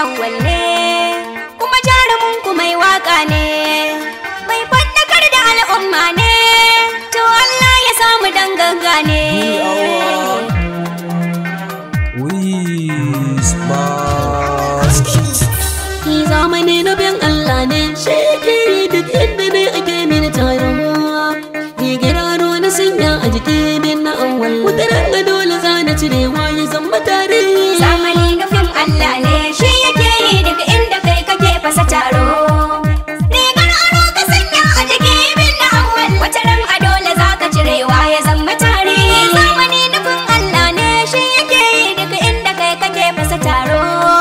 awwal ne kuma jarumin ku mai waka ne mai faɗakar da al'umma ne to Allah ya samu danganga ne Ki zamani na bin Allah ne shi yake yi duk inda ne ake mini taron Rigar aro na sanya a jiki min na awwal Wata ranga dole za na cirewa ya zama tarihi zamani nufin Allah ne shi yake yi daga inda kai kake fasa taro rigar aro ka sanya a jiki bin na awwal wata ran a dole za ka cirewa ya zama tarihi zamani nufin Allah ne shi yake yi daga inda kai kake fasa taro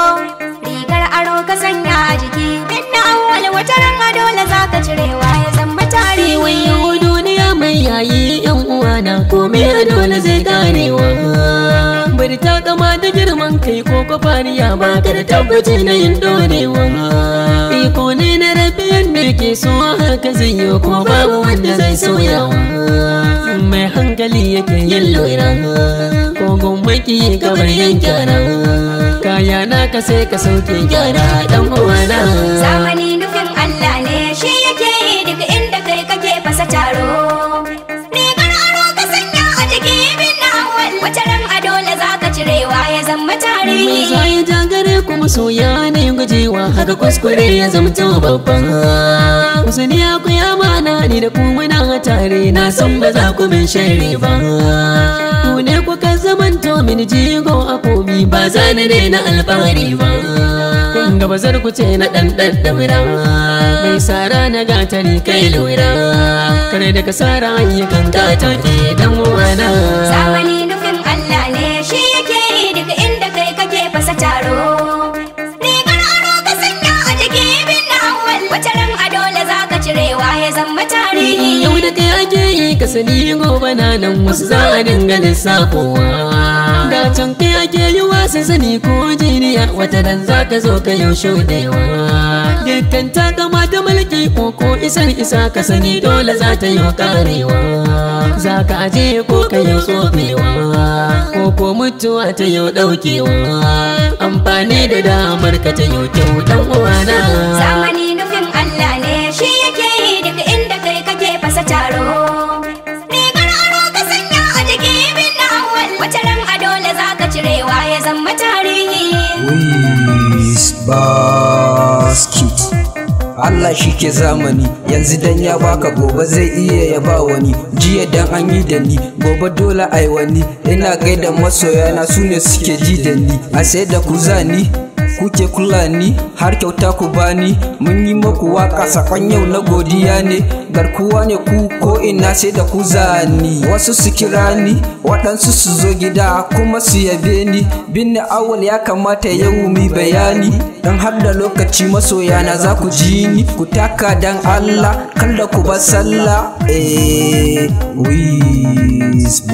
rigar aro ka sanya a jiki bin na awwal wata ran a dole za ka cirewa ya zama tarihi Wayo duniya mai yayi yan uwana komai a dole zai karewa Bari ta kama da girman kai ko kwafaniya ba ka da tabbaci na yin dorewa Iko ne na rabi yadda ke so haka zai yi ko babu wanda zai sauyawa Mai hankali yake yin lura ko gwamnati kamar yan gyara Kaya na ka sai ka sauke gyara dan uwana zamani nufin Allah ne shi yake yi daga inda kai kake fasa taro rigar aro ka sanya a jiki bin na awal wata ran a dole za ka cirewa ya zama Mai tarihi zai jagare kuma soya ne gujewa haka kuskure ya zamto babban Kusani ya ku ya mana ni da ku muna tare na san ba za ku min shari ba Ku ne kuka zamanto min jigo a komi ba za ni daina alfahari ba Kun ga bazar ku ce na ɗan ɗan damira Mai sara na gatari kai lura Kare da kasara ayyukan gata ke dan uwana zamani nufin Allah ne shi yake yi daga inda kai kake fasa taro rigar aro ka sanya a jiki bin na awal wata ran a dole za ka cirewa ya zama tarihi Yau da kai ake yi ka sani gobe na nan wasu za a dinga lissafowa Da can kai ake yi wasu sani ko jiniya wata dan za ka zo ka yau shudewa Dukkan ta kamata mulki ko ko isar isa ka sani dole za ta yi karewa Za ka aje ko ka yau tsofewa ko ko mutuwa ta yau daukewa Amfani da damar ka ta yau kyau dan uwana zamani nufin Allah ne shi yake yi daga inda kai kake fasa taro rigar aro ka sanya a jiki bin na awal wata ran a dole za ka cirewa ya zama tarihi basket Allah shi ke zamani yanzu dan ya baka gobe zai iya ya ba wani jiya dan an yi da ni gobe dole ai wani ina gaida masoyana su ne suke ji da ni a sai da ku zani kuke kula ni har kyauta ku bani mun yi maku waka sakon yau na godiya ne garkuwa ne ku ko ina sai da ku zani wasu su kira ni waɗansu su zo gida kuma su yabe ni binne awal ya kamata yau mi bayani dan har da lokaci masoyana za ku ji ni ku taka dan Allah kada ku ba sallah eh wiz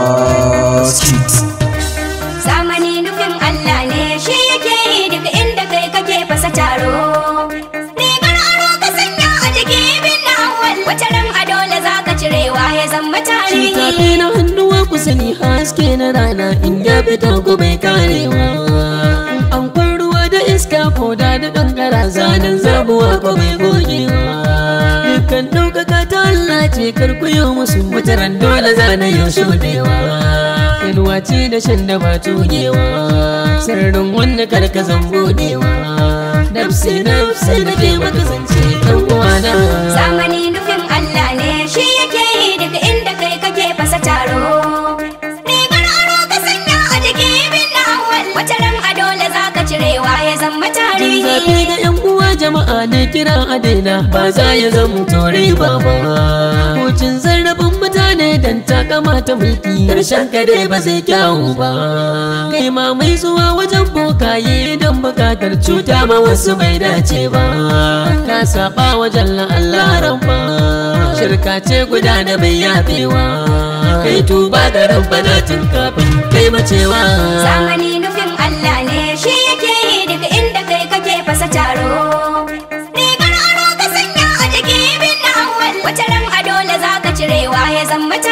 basket zamani nufin Allah ne shi yake yi daga inda kai kake fasa taro rigar aro ka sanya a jiki bin na awal wata ran a dole za ka cirewa ya zama Shi tarihi tafi na hannuwa ku sani haske na rana in ya fito ku bai karewa An kwan ruwa da iska ko da da kankara zanen zabuwa ko bai gogewa Dukkan ɗaukaka ta Allah ce karkuyo musu mutaran dole zana yau shudewa Inuwa ce da shan da ba tugewa Sirrin wanda karkazan budewa Nafsi nafsi da ke makasance ɗan uwana zamani nufin Allah ne shi yake yi daga inda kai kake fasa taro rigar aro ka sanya a jiki bin na awal wata ran a dole za ka cirewa ya zama Jin tarihi zafi ga yan uwa jama'a ne kira a daina ba za ya zama tore ba ba. Hucin zarrafin mutane dan takama ta mulki karshen kare ba zai kyawu ba. Kai ma mai zuwa wajen bokaye don bukatar cuta ma wasu bai dace ba. Ka saba wajen la'allaran ba. Shirka ce guda da bai yafewa. Kai tuba ga rabbana tun kafin kai macewa. zamani nufin Allah ne shi yake yi daga inda kai kake fasa taro rigar aro ka sanya a jiki bin na awal wata ran a dole za ka cirewa ya zama